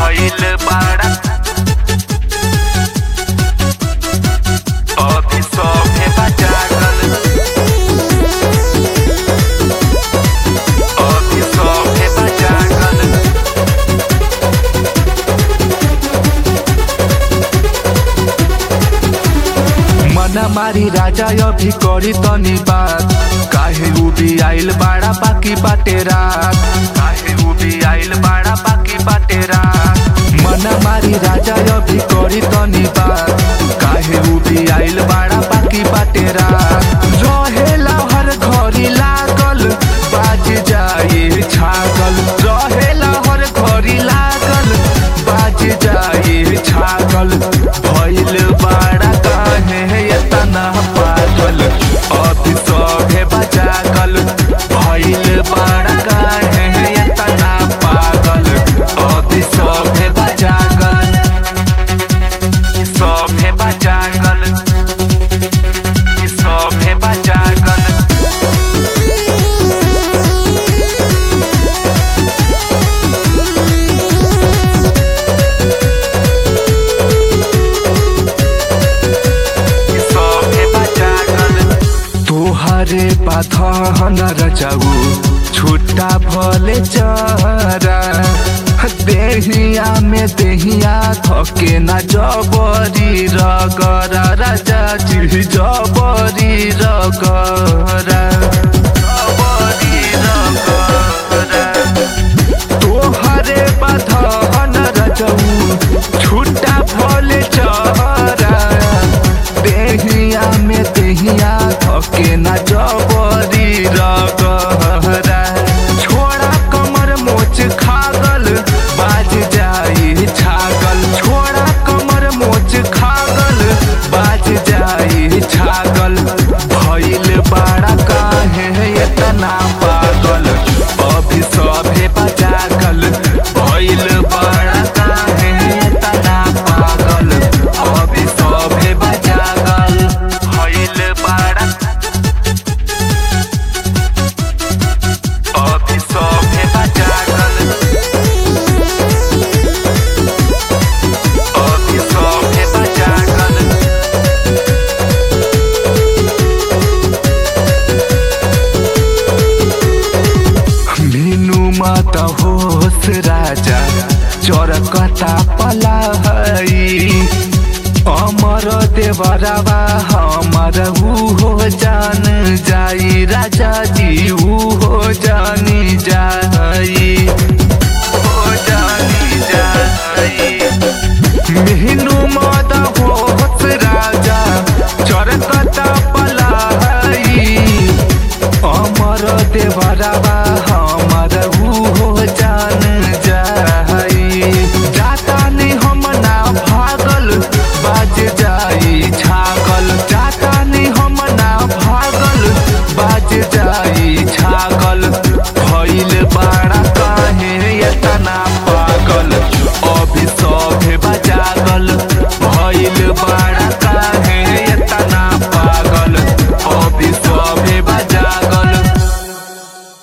भइल बाड़ा अभी सभे बजागल अभी सभे बजागल मना मारी राजा अभी करी तनी बात काहे उबी आइल बाड़ा बाकी बाटे रात काहे उबी आइल बाड़ा बाकी बाटे रात मना मारी राजा अभी करी तनी बात काहे उबी आइल बाड़ा बाकी बाटे रात रहेला हर घड़ी लागल बाज जाए छागल रहेला हर घड़ी लागल बाज जाए छागल भइल बाड़ा काहे एतना पागल अभी सभे बजागल भइल बाड़ा काहे एतना पागल अभी सभे बजागल सभे बजागल सभे बजागल सभे बजागल तोहरे पाथन रचाऊ छुट्टा भले चरा देहिया में देहिया थके ना जबरी रगरा राजा जी जबरी रगरा जबरी रगरा तोहरे बधन रचऊ छुट्टा भले चरा देहिया में देहिया थके ना जबरी रगरा छोड़ा कमर मोच खागल बाज जाई छागल छोड़ा कमर मोच खागल बाज जाई छागल भइल बाड़ा काहे एतना पागल अभी सभे बजागल भइल बाड़ा काहे एतना पागल अभी सभे बजागल भइल बाड़ा अभी सभे बजागल अभी सभे बजागल मीनू मत होस राजा चरकता पला हई अमर देवरवा हमर ऊ हो जान जाई राजा जी ऊ हो जानी जाई हो जानी जाई मीनू मत होस राजा चरकता पला हई अमर देवरवा